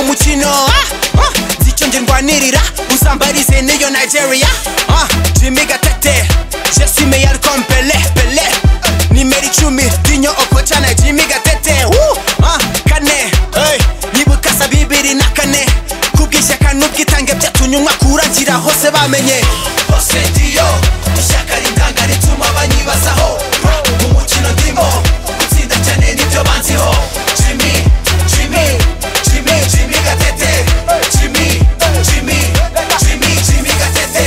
mukino ah, ah, zicyonge ndwanirira usambarize n'iyo nigeria ah, jimmy gatete jesi meyari kompele pele nimero icumi dinyo okocha na jimmy gatete woo, ah, kane hey, nibuka sa bibiri na kane kubw'ishyaka n'ubwitange byatumye umwaka urangira hose bamenye hose diyo ishyaka ritanga rituma banyibazaho mu mukino ndimo gutsinda cyane nibyo banziho jimmy jimmy jimmy jimmy gatete jimmy jimmy jimmy jimmy gatete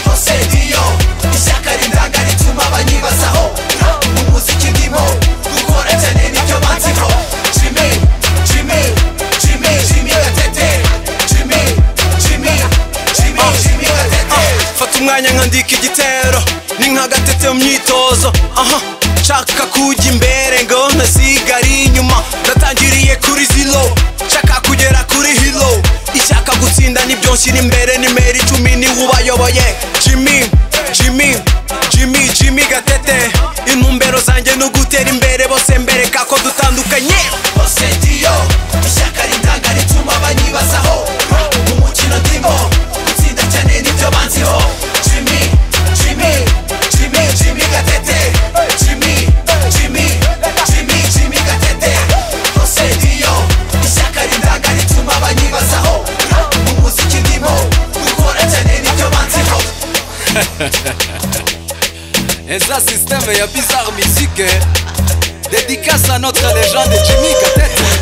hose diyo ishyaka ritanga rituma banyibazaho mu muziki ndimo gukora cyane nibyo banziho jimmy jimmy jimmy jimmy gatete jimmy jimmy jimmy jimmy gatete fata umwanya nkandika igitero ni nka gatete mu myitozo aha nshaka kujya imbere ngo ntasigare inyuma natangiriye kuri ziro nshaka kugera kuri hiro ishaka gutsinda nibyo nshyira imbere nimero icumi niwe ubayoboye jimmy jimmy jimmy jimmy gatete intumbero zanjye ni ugutera imbere bose mbereka ko dutandukanye hose diyo ishyaka ritanga rituma banyibazaho mu mukino ndimo gutsinda cyane nibyo banziho jimmy jimmy jimmy jimmy gatete jimmy jimmy jimmy jimmy gatete hose diyo ishyaka ritanga rituma banyibazaho mu muziki ndimo gukora cyane nibyo banziho Et ça, système et bizarre musique. eh. Dédicace à notre légende Jimmy Gatete.